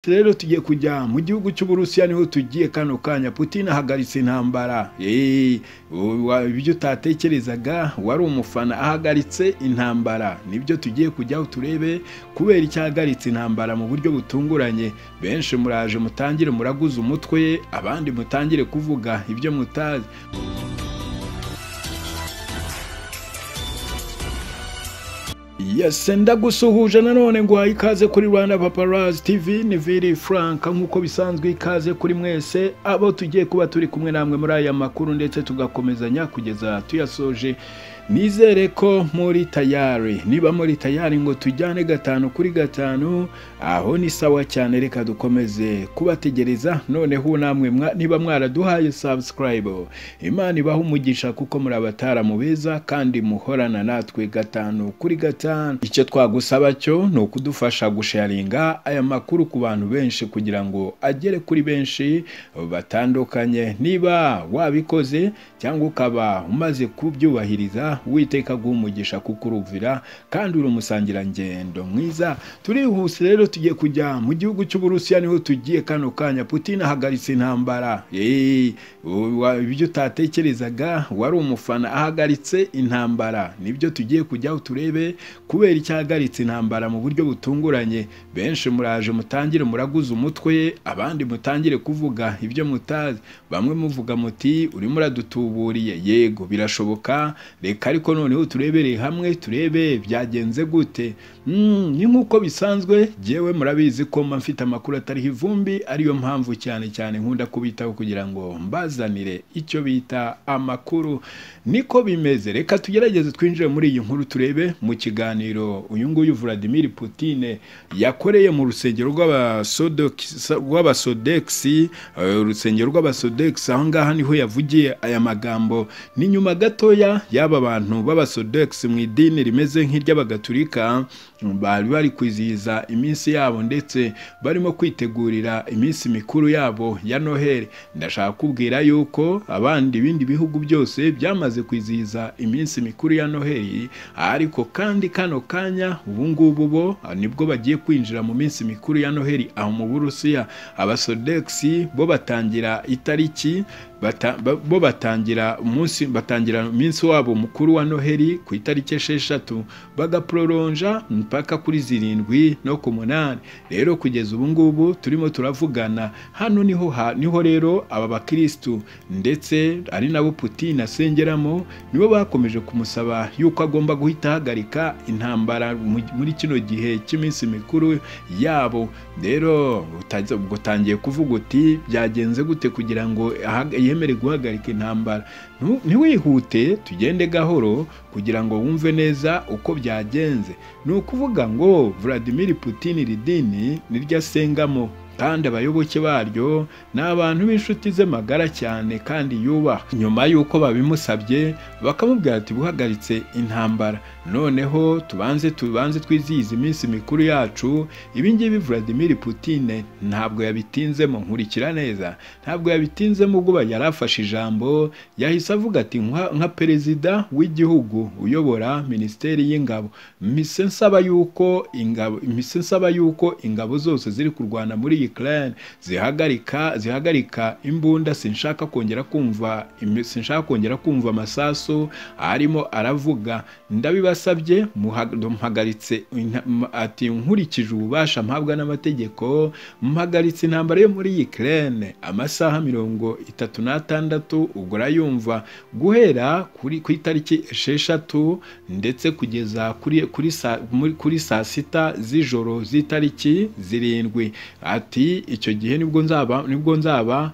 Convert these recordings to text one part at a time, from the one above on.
rero tugiye kujya mu gihugu cy'uburusiya niho tugiye kano kanya putin ahagaritse intambara ibyo utatekerezaga wari umufana ahagaritse intambara nibyo tugiye kujyaho turebe kubera icyo ahagaritse intambara mu buryo butunguranye benshi muraje mutangire muraguze umutwe abandi mutangire kuvuga ibyo mutazi yese ndagusuhuje nanone ngo ikaze kuri rwanda paparazi tv ni viri frank nk'uko bisanzwe ikaze kuri mwese abo tugiye kuba turi kumwe namwe muri aya makuru ndetse tugakomezanya kugeza tuyasoje nizere ko muri tayari niba muri tayari ngo tujyane gatanu kuri gatanu aho ni sawa cyane reka dukomeze kubategereza noneho namwe niba mwaraduhaye sabusikarayibe imana ibaha umugisha kuko muri abataramu beza kandi muhorana natwe gatanu kuri gatanu icyo twagusaba cyo ni ukudufasha gusharinga aya makuru ku bantu benshi kugira ngo agere kuri benshi batandukanye niba wabikoze cyangwa ukaba umaze kubyubahiriza witeka guhumugisha kukuruvira kandi uri umusangirangendo mwiza turihuse rero tugiye kujya mu gihugu cy'uburusiya niho tugiye kano kanya putin ahagaritse intambara ibyo utatekerezaga wari umufana ahagaritse intambara nibyo tugiye kujyaho turebe kubera icyo ahagaritse intambara mu buryo butunguranye benshi muraje mutangire muraguze umutwe abandi mutangire kuvuga ibyo mutazi bamwe muvuga muti urimo uradutuburiye yego birashoboka reka ariko noneho turebereye hamwe turebe byagenze gute ni nk'uko bisanzwe yewe murabizi ko mba mfite amakuru atariho ivumbi ariyo mpamvu cyane cyane nkunda kubitaho kugira ngo mbazanire icyo bita amakuru niko bimeze reka tugerageze twinjire muri iyi nkuru turebe mu kiganiro uyu nguyu Vladimir Putin yakoreye mu rusengero rw'abasodekisi urusengero rw'abasodekisi aho ngaha niho yavugiye aya magambo ni nyuma gatoya y'aba bantu b'abasodekisi mu idini rimeze nk'iry'abagatulika bari bari kwizihiza iminsi yabo ndetse barimo kwitegurira iminsi mikuru yabo ya noheli ndashaka kubwira yuko abandi ibindi bihugu byose byamaze kwizihiza iminsi mikuru ya noheli ariko kandi kano kanya ubu ngubu bo nibwo bagiye kwinjira mu minsi mikuru ya noheli aho mu burusiya abasodekisi bo batangira itariki bo batangira umunsi batangira umunsi wabo mukuru wa noheli ku itariki esheshatu bagaproronja mpaka kuri zirindwi no ku munani rero kugeza ubu ngubu turimo turavugana hano niho niho rero aba bakirisitu ndetse ari nabo putin asengeramo nibo bakomeje kumusaba yuko agomba guhita ahagarika intambara muri kino gihe cy'iminsi mikuru yabo rero utangiye kuvuga uti byagenze gute kugira ngo yemere guhagarika intambara ntiwihute tugende gahoro kugira ngo wumve neza uko byagenze ni ukuvuga ngo Vladimir Putin iri dini niryo asengamo kandi abayoboke baryo ni abantu b'inshuti ze magara cyane kandi yubaha nyuma y'uko babimusabye bakamubwira ati buhagaritse intambara noneho tubanze tubanze twizihize iminsi mikuru yacu ibingibi Vladimir Putin ntabwo yabitinzemo nkurikira neza ntabwo yabitinzemo ubwo yari afashe ijambo yahise avuga ati nka perezida w'igihugu uyobora minisiteri y'ingabo mise nsaba yuko ingabo mise nsaba yuko ingabo zose ziri kurwana muri iyi Ukraine zihagarika zihagarika imbunda sinshaka kongera kumva sinshaka kongera kumva amasasu arimo aravuga ndabibasabye muhagaritse ati nkurikije ububasha mpabwa n'amategeko mpagaritse intambara yo muri Ukraine amasaha mirongo itatu n'atandatu ubwo urayumva guhera kuri ku itariki esheshatu ndetse kugeza kuri kuri saa kuri saa sita z'ijoro z'itariki zirindwi ati icyo gihe nibwo nzaba nibwo nzaba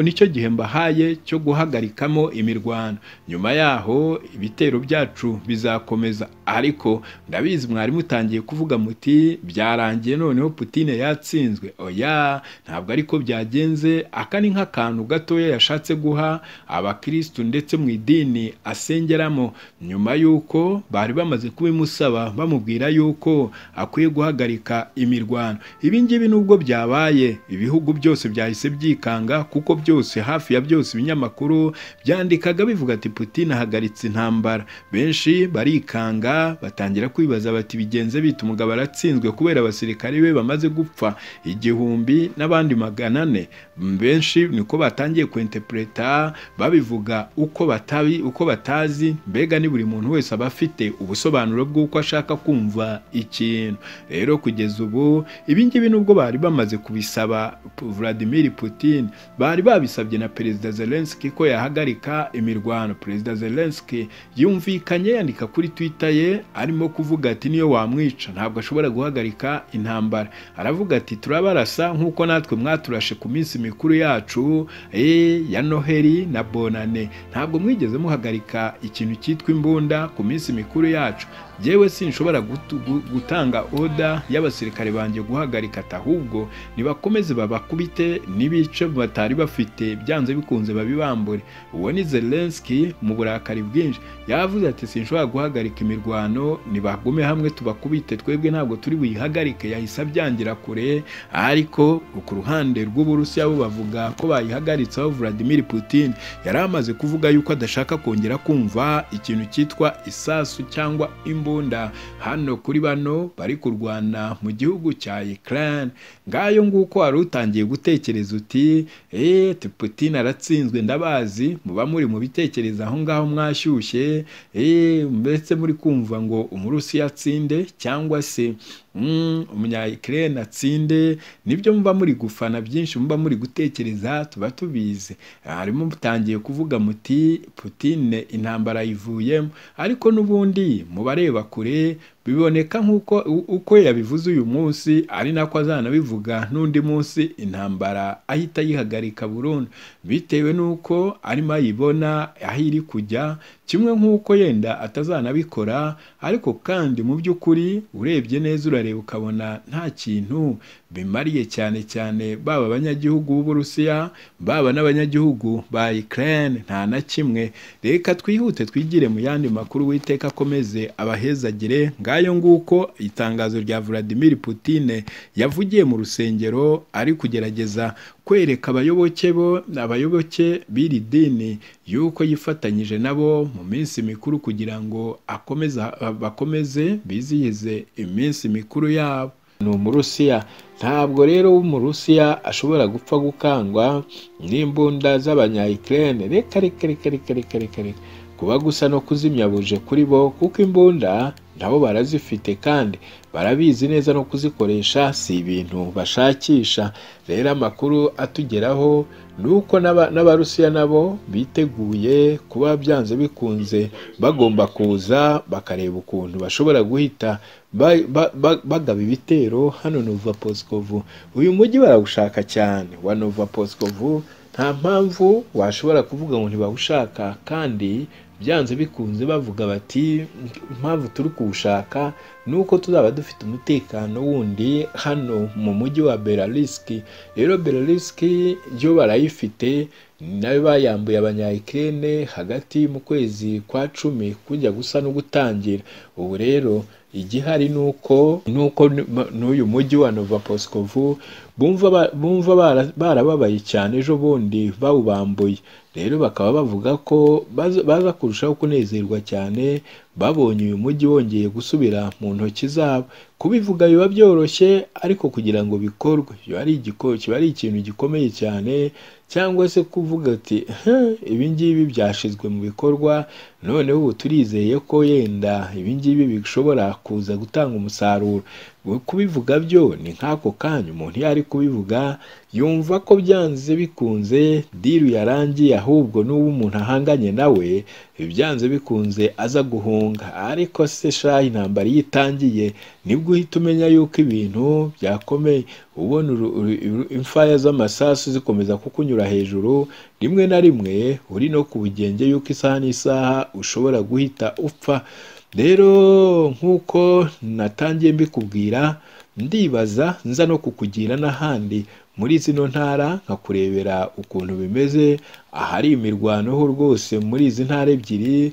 nicyo gihe mbahaye cyo guhagarikamo imirwano nyuma yaho ibitero byacu bizakomeza ariko ndabizi mwari mutangiye kuvuga muti byarangiye noneho Putin yatsinzwe oya ntabwo ariko byagenze aka ni nk'akantu gatoya yashatse guha abakirisitu ndetse mu idini asengeramo nyuma y'uko bari bamaze kubimusaba bamubwira yuko akwiye guhagarika imirwano ibi ngibi nubwo byabaye ibihugu byose byahise byikanga kuko byose hafi ya byose ibinyamakuru byandikaga bivuga ati Putin ahagaritse intambara benshi barikanga batangira kwibaza bati bigenze bita umugabo aratsinzwe kubera abasirikare be bamaze gupfa igihumbi n'abandi magana ane benshi niko batangiye kwentepureta babivuga uko batabi uko batazi mbega ni buri muntu wese aba afite ubusobanuro bw'uko ashaka kumva ikintu rero kugeza ubu ibi ngibi nubwo bari bamaze kubisaba Vladimir Putin bari babisabye na Perezida Zelensky ko yahagarika imirwano Perezida Zelensky yumvikanye yandika kuri Twitter ye arimo kuvuga ati niyo wamwica ntabwo ashobora guhagarika intambara aravuga ati turabarasa nk'uko natwe mwaturashe ku minsi mikuru yacu e, ya Noheli na Bonane ntabwo mwigeze muhagarika ikintu cyitwa imbunda ku minsi mikuru yacu yewe sinshobora gutanga oda y'abasirikare banjye guhagarika ahubwo nibakomeze babakubite n'ibice batari bafite byanze bikunze babibambure uwo ni Zelensky mu burakari bwinshi yavuze ati sinshobora guhagarika imirwano nibagume hamwe tubakubite twebwe ntabwo turi buyihagarike yahise abyangira kure ariko ku ruhande rw'uburusiya bo bavuga ko bayihagaritse aho Vladimir Putin yari amaze kuvuga yuko adashaka kongera kumva ikintu cyitwa isasu cyangwa imbu imbunda hano kuri bano bari kurwana mu gihugu cya Ukraine ngayo nguko wari utangiye gutekereza uti eh Putin aratsinzwe ndabazi muba muri mu bitekereza aho ngaho mwashyushye eh mbese muri kumva ngo umurusi yatsinde cyangwa se umunyayikirere atsinde nibyo muba muri gufana byinshi muba muri gutekereza tuba tubizi harimo mutangiye kuvuga muti Putin intambara yivuyemo ariko n'ubundi mubareba kure biboneka nk'uko uko yabivuze uyu munsi ari nako azanabivuga n'undi munsi intambara ahita ayihagarika burundu bitewe n'uko arimo ayibona aho iri kujya kimwe nk'uko yenda atazanabikora ariko kandi mu by'ukuri urebye neza urareba ukabona nta kintu bimariye cyane cyane baba abanyagihugu b'uburusiya baba n'abanyagihugu ba Ukraine nta na kimwe reka twihute twigire mu yandi makuru witeka akomeze abahezagire ngayo nguko itangazo rya Vladimir Putin yavugiye mu rusengero ari kugerageza kwereka abayoboke bo abayoboke b'iri dini yuko yifatanyije nabo mu minsi mikuru kugira ngo akomeze bakomeze bizihize iminsi mikuru yabo ni umurusiya ntabwo rero umurusiya ashobora gupfa gukangwa n'imbunda z'abanyayikirere reka reka reka reka reka reka reka kuba gusa no kuzimya buje kuri bo kuko imbunda nabo barazifite kandi barabizi neza no kuzikoresha si ibintu bashakisha rero amakuru atugeraho ni uko n'abarusiya nabo biteguye kuba byanze bikunze bagomba kuza bakareba ukuntu bashobora guhita bagaba ibitero hano nova posikovu uyu mujyi barawushaka cyane wa nova posikovu nta mpamvu washobora kuvuga ngo ntibawushaka kandi byanze bikunze bavuga bati impamvu turi kuwushaka ni uko tuzaba dufite umutekano wundi hano mu mujyi wa belarisiki rero belarisiki yo barayifite nayo bayambuye abanyayikirere hagati mu kwezi kwa cumi kujya gusa no gutangira ubu rero igihari ni uko nuko n'uyu mujyi wa nova posikovu bumva barababaye cyane ejo bundi bawubambuye rero bakaba bavuga ko baza kurushaho kunezerwa cyane babonye uyu mujyi wongeye gusubira mu ntoki zabo kubivuga biba byoroshye ariko kugira ngo bikorwe kiba ari ikintu gikomeye cyane cyangwa se kuvuga ati ibi ngibi byashyizwe mu bikorwa noneho ubu turizeye ko yenda ibi ngibi bishobora kuza gutanga umusaruro kubivuga byo ni nk'ako kanya umuntu iyo ari kubivuga yumva ko byanze bikunze diru yarangiye ahubwo n'uwo umuntu ahanganye nawe byanze bikunze aza guhunga ariko se shaha intambara iyo itangiye nibwo uhita umenya yuko ibintu byakomeye ubona imfaya z'amasasu zikomeza kukunyura hejuru rimwe na rimwe uri no ku bugenge yuko isaha n'isaha ushobora guhita upfa rero nk'uko natangiye mbikubwira ndibaza nza no kukugira n'ahandi muri zino ntara nkakurebera ukuntu bimeze ahari imirwano ho rwose muri izi ntara ebyiri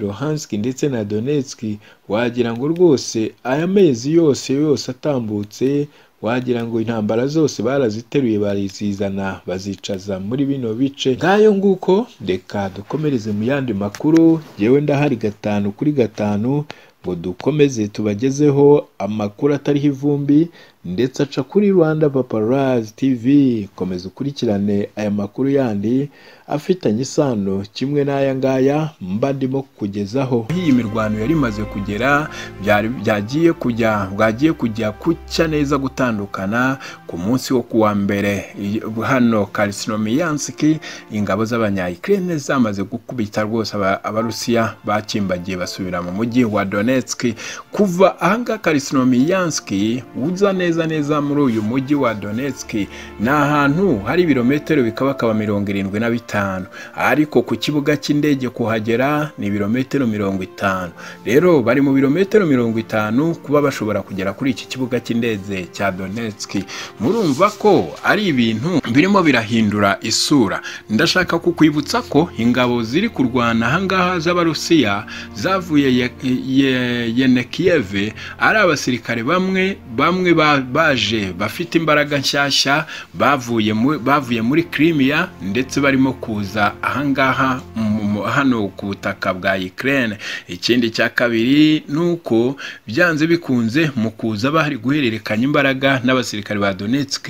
Luhansk ndetse na Donetsk wagira ngo rwose aya mezi yose yose atambutse wagira ngo intambara zose baraziteruye barizizana bazicaza muri bino bice ngayo nguko reka dukomereze mu yandi makuru yewe ndahari gatanu kuri gatanu ngo dukomeze tubagezeho amakuru atariho ivumbi ndetse aca kuri rwanda paparazi tv komeza ukurikirane aya makuru yandi afitanye isano kimwe n'aya ngaya mba ndimo kukugezaho iyi mirwano yari imaze kugera byari- byagiye kujya bwagiye kujya kucya neza gutandukana ku munsi wo kuwa mbere Iyi- hano karisinomiyanski ingabo z'abanyayikirine zamaze gukubita rwose aba- abarusiya bakimbagiye basubira mu mujyi wa donetsk kuva ahangaha karisinomiyanski uza neza neza muri uyu mujyi wa donetsk ni ahantu hari ibirometero bikabakaba mirongo irindwi na bitanu ariko ku kibuga cy'indege kuhagera ni ibirometero mirongo itanu rero bari mu birometero mirongo itanu kuba bashobora kugera kuri iki kibuga cy'indege cya donetsk murumva ko ari ibintu birimo birahindura isura ndashaka kukwibutsa ko ingabo ziri kurwana ahangaha z'abarusiya zavuye Ye- Ye- yenekiyeve ari abasirikare bamwe bamwe ba- baje bafite imbaraga nshyashya bavuye mu- bavuye muri kirimiya ndetse barimo kuza ahangaha mu- mu- hano ku butaka bwa Ukraine ikindi cya kabiri ni uko byanze bikunze mu kuza bari guhererekanya imbaraga n'abasirikare ba Donetsk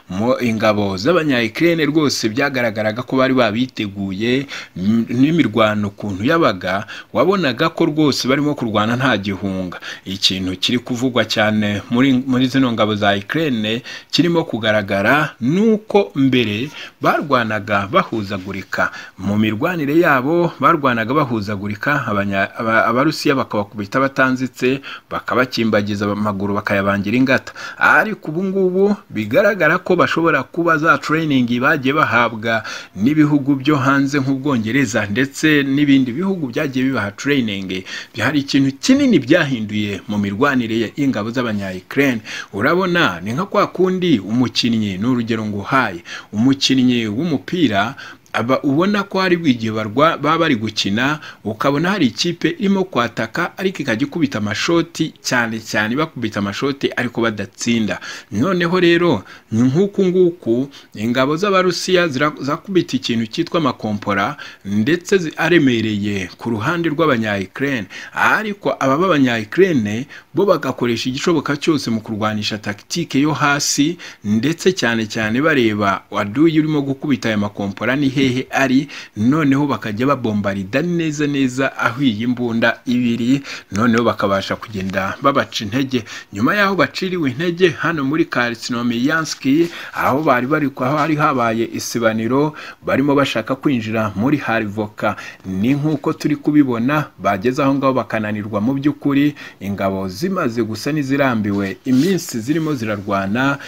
mu ingabo z'abanyayikirene rwose byagaragaraga ko bari babiteguye m- n'imirwano ukuntu yabaga wabonaga ko rwose barimo kurwana nta gihunga ikintu kiri kuvugwa cyane muri, muri zino ngabo za Ukraine kirimo kugaragara ni uko mbere barwanaga bahuzagurika mu mirwanire yabo barwanaga bahuzagurika abanya- aba- abarusiya bakabakubita batanzitse bakabakimbagiza amaguru bakayabangira ingata ariko ubu ngubu bigaragara ko bashobora kuba za training bagiye bahabwa n'ibihugu byo hanze nk'ubwongereza ndetse n'ibindi bihugu byagiye bibaha training hari ikintu kinini byahinduye mu mirwanire y'ingabo z'abanyayikirene urabona ni nka kwa kundi umukinnyi ni urugero nguhaye umukinnyi w'umupira aba ubona ko hari igihe barwa baba bari gukina ukabona hari ikipe irimo kwataka ariko ikajya ikubita amashoti cyane cyane bakubita amashoti ariko badatsinda noneho rero ni nk'uku nguku ingabo z'abarusiya zira- zakubita ikintu cyitwa amakompora ndetse zi- aremereye ku ruhande rw'abanyayikirene ariko aba b'abanyayikirene bo bagakoresha igishoboka cyose mu kurwanisha takitike yo hasi ndetse cyane cyane bareba waduye urimo gukubita aya makompora ni hehe ari noneho bakajya babombarida neza neza aho iyi mbunda ibiri noneho bakabasha kugenda babaca intege nyuma y'aho baciriwe intege hano muri Karsinomiyanski aho bari bari aho hari habaye isibaniro barimo bashaka kwinjira muri Harivoka ni nk'uko turi kubibona bageze aho ngaho bakananirwa mu by'ukuri ingabo zimaze gusa n'izirambiwe iminsi zirimo zirarwana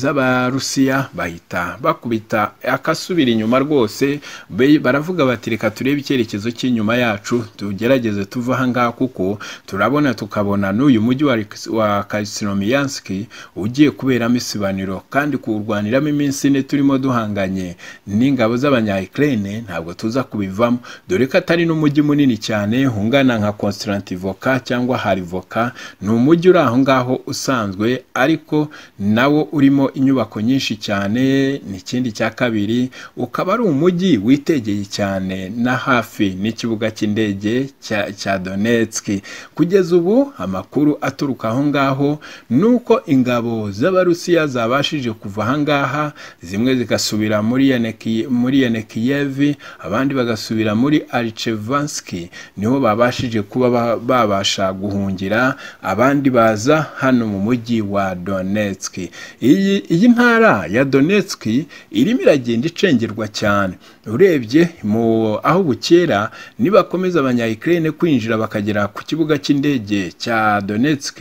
iz'abarusiya bahita bakubita akasubira inyuma rwose be- baravuga bati reka turebe icyerekezo cy'inyuma yacu tugerageze tuve aha ngaha kuko turabona tukabona n'uyu mujyi wa, Riks- wa Karsinomiyanski ugiye kuberamo isibaniro kandi kuwurwaniramo iminsi ine turimo duhanganye n'ingabo z'abanyayikirene ntabwo tuza kubivamo dore ko atari n'umujyi munini cyane ungana nka Konstantivoka cyangwa Harivoka ni umujyi uri aho ngaho usanzwe ariko nawo urimo inyubako nyinshi cyane ni ikindi cya kabiri ukaba ari umujyi witegeye cyane na hafi n'ikibuga cy'indege cya, cya Donetsk kugeza ubu amakuru aturuka aho ngaho ni uko ingabo z'abarusiya zabashije kuva aha ngaha zimwe zigasubira muri Yeneki- muri yenekiyevi abandi bagasubira muri aricevanski niho babashije kuba ba- babasha guhungira abandi baza hano mu mujyi wa donetsk iyi, iyi ntara ya donetsk irimo iragenda icengerwa cyane urebye mu aho bukera nibakomeza abanyayikirene kwinjira bakagera ku kibuga cy'indege cya donetsk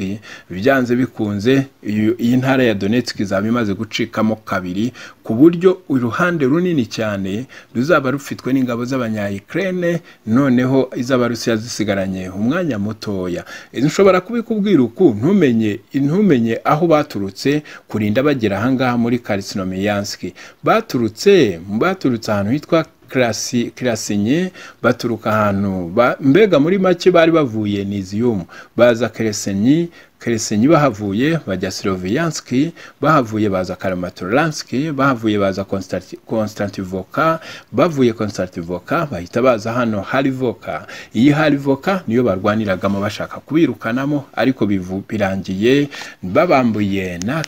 byanze bikunze iyo- iyi ntara ya donetsk izaba imaze gucikamo kabiri ku buryo uruhande runini cyane ruzaba rufitwe n'ingabo z'abanyayikirene noneho iz'abarusiya zisigaranye umwanya mutoya nshobora kubikubwira uku ntumenye ntumenye aho baturutse kurinda bagera ahangaha muri karisinomiyanski baturutse baturutse ahantu hitwa kirasi kirasinye baturuka ahantu ba- mbega muri make bari bavuye niziyumu baza keresenyi keresenyi bahavuye bajya siloviyanski bahavuye baza karamatoranski bahavuye baza Konstanti- konstantivoka bavuye konstantivoka bahita baza hano harivoka iyi harivoka niyo barwaniragamo bashaka kubirukanamo ariko bivu- birangiye babambuye na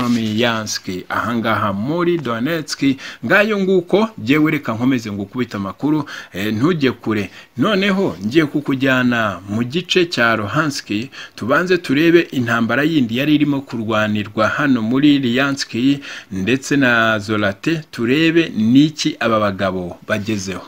karisnomiyanski ahangaha muri donetski ngayo nguko jyewe reka nkomeze ngo ukubita amakuru eh, ntujye kure noneho ngiye kukujyana mu gice cya rohanski tubanze turebe intambara yindi yari irimo kurwanirwa hano muri liyanski ndetse na zorate turebe niki aba bagabo bagezeho